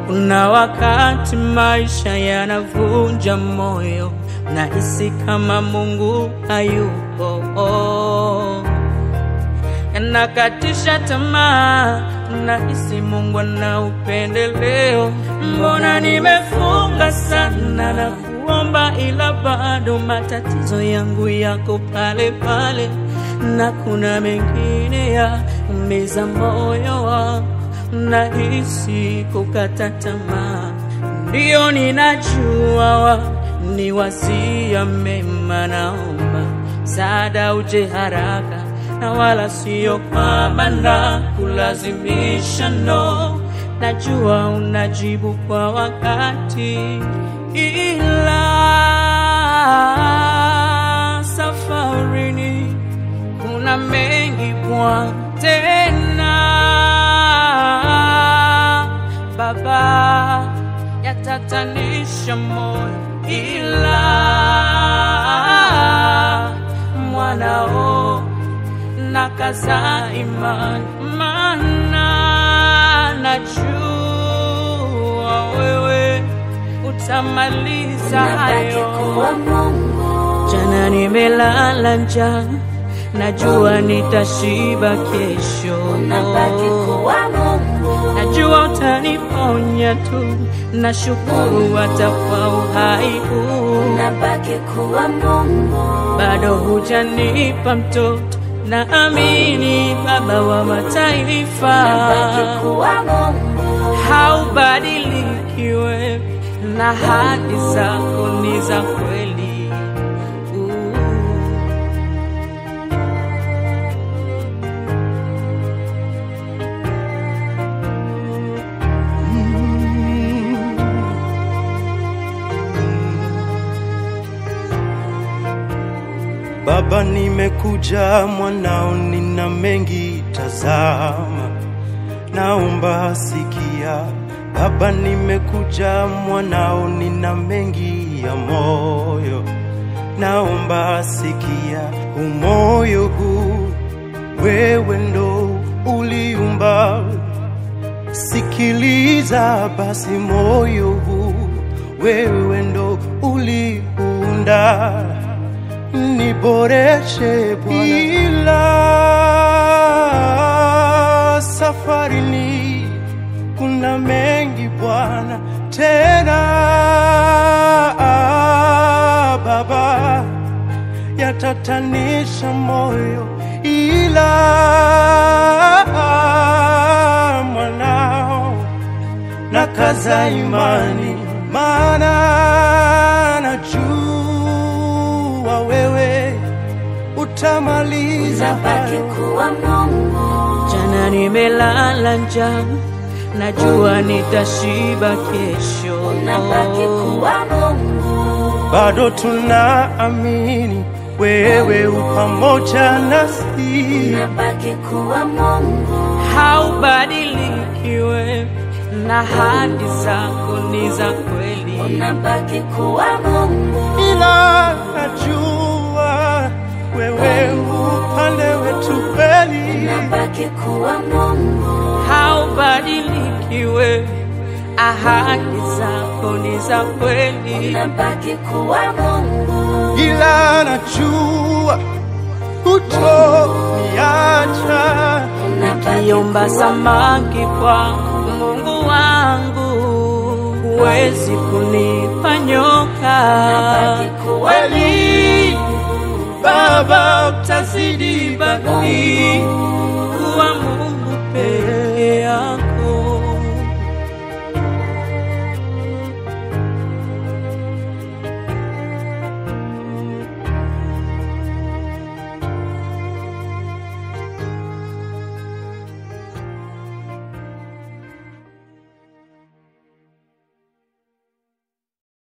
Kuna wakati maisha yanavunja moyo, nahisi kama Mungu hayupo, yanakatisha tamaa, nahisi Mungu ana upendeleo. Mbona nimefunga sana na kuomba, ila bado matatizo yangu yako pale pale, na kuna mengine ya umiza moyo wangu nahisi kukata tamaa, ndiyo ninajua wa ni wasia mema. Naomba msaada uje haraka, na wala siyo kwamba na kulazimisha. No, najua unajibu kwa wakati, ila safarini kuna mengi Bwana tena Baba, yatatanisha moyo, ila mwanao nakaza imani, maana najua wewe utamaliza hayo. Jana nimelala njaa, najua nitashiba kesho. Najua utaniponya tu, nashukuru hata kwa uhai huu. Bado hujanipa mtoto, naamini Baba wa mataifa haubadiliki wewe, na ahadi zako ni za kweli. Uh. Baba, nimekuja mwanao, nina mengi tazama, naomba sikia. Baba, nimekuja mwanao, nina mengi ya moyo, naomba sikia. Umoyo huu wewe ndo uliumba, sikiliza basi. Moyo huu wewe ndo uliunda niboreshe Bwana, ila safarini kuna mengi Bwana, tena Baba, yatatanisha moyo, ila mwanao nakaza imani, maana najua wewe utamaliza hayo. Jana nimelala njaa, najua nitashiba kesho. bado tunaamini wewe u pamoja nasi, Haubadiliki wewe, na ahadi zako ni za kweli. ila najua wewe upande wetu kweli. Haubadiliki wewe, ahadi zako ni za kweli. ila najua hutoniacha. Nikiomba samaki kwa Mungu wangu, huwezi kunipa nyoka. Kweli Baba, utazidi baki